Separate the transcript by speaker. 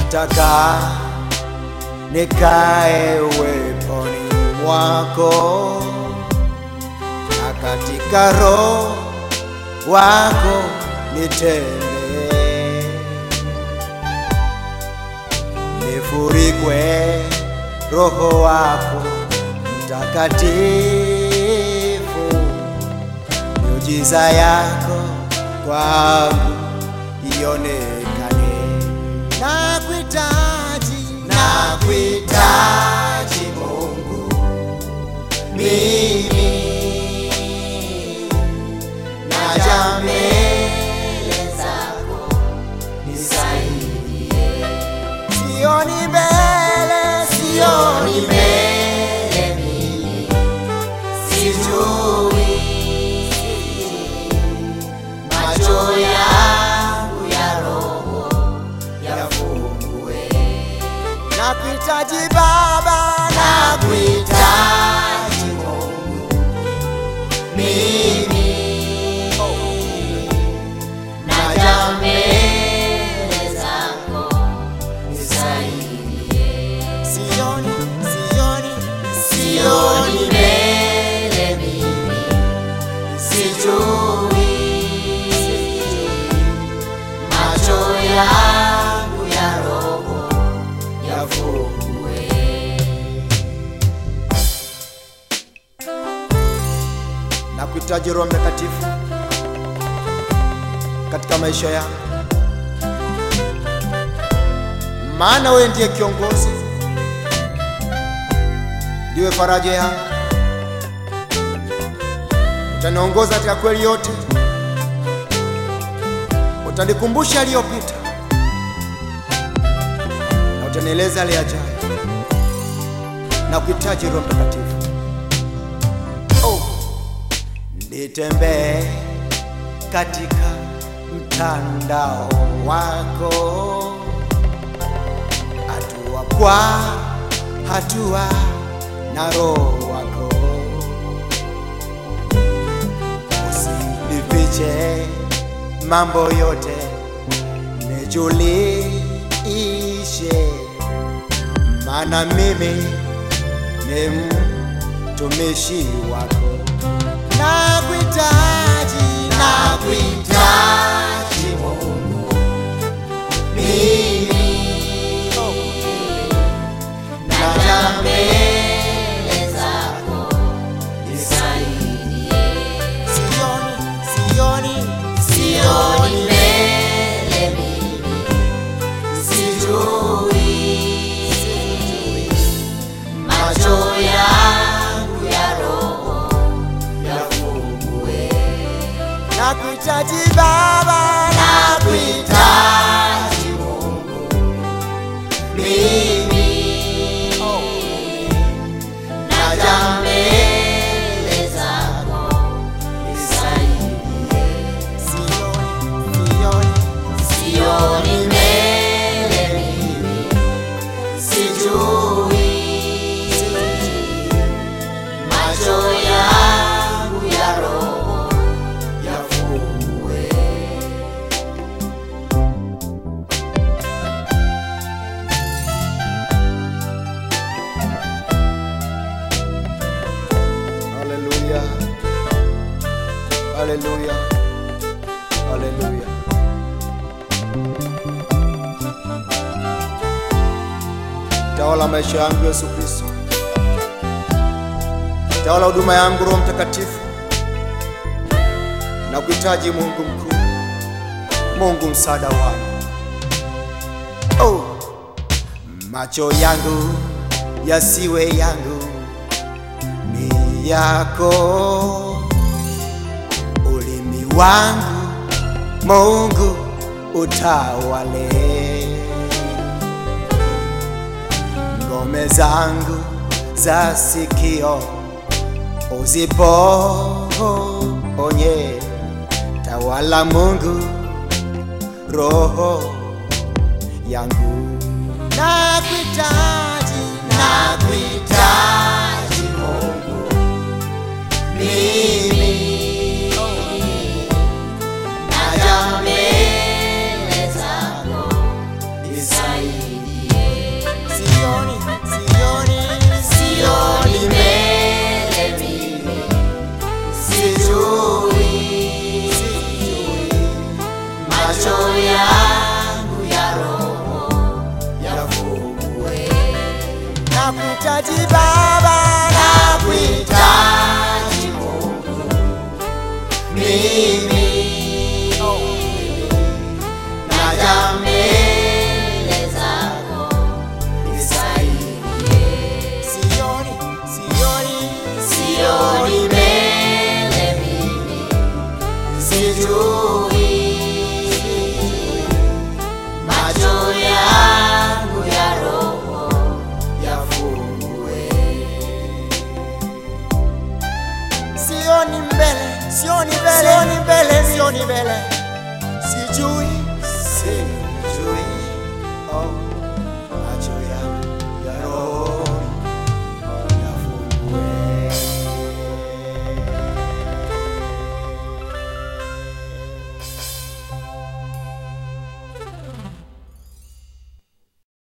Speaker 1: nataka nikae uweponi mwako na katika roho wako nitembee, nifurikwe roho wako mtakatifu, miujiza yako kwangu ionekane. Nakuhitaji, nakuhitaji Mungu, mimi naja mbele zako, nisaidie. Sioni mbele, sioni mbele mimi, sijui macho yangu ya roho yafungue. Nakuhitaji Baba, nakuhitaji Mungu, mimi naja mbele zako, nisaidie. Sioni, sioni, sioni mbele mimi, sijui macho yangu ya roho yafungue. Nakuhitaji Roho Mtakatifu katika maisha yangu, maana wewe ndiye kiongozi, ndiwe faraja yangu, utaniongoza katika kweli yote, utanikumbusha aliyopita na utanieleza yale yajayo. Nakuhitaji Roho Mtakatifu. Oh, nitembee katika mtandao wako, hatua kwa hatua na roho wako, usinifiche mambo yote, nijulishe, maana mimi ni mtumishi wako. Nakuhitaji, nakuhitaji Mungu, mimi naja mbele zako, nisaidie. Sioni, sioni, sioni mbele mimi, sijui macho yangu ya roho yafungue. Nakuhitaji Baba, nakuhitaji Mungu, mimi naja mbele zako, nisaidie. Sioni, sioni, sioni mbele mimi, sijui macho yangu ya roho yafungue. Haleluya, haleluya, haleluya. Tawala maisha yangu Yesu Kristo, tawala huduma yangu Roho Mtakatifu. Na kuhitaji Mungu mkuu, Mungu msaada wangu. Oh, macho yangu yasiwe yangu, ni yako. Ulimi wangu Mungu utawale, ngome zangu za sikio uziponye. Tawala Mungu roho yangu, nakuhitaji, nakuhitaji Mungu, mimi naja mbele zako, nisaidie. nakuhitaji Baba, nakuhitaji Mungu, mimi naja mbele zako, nisaidie. Sioni, sioni, sioni mbele mimi, sijui macho yangu ya roho yafungue. Sioni mbele, sioni mbele, sioni mbele, sioni mbele.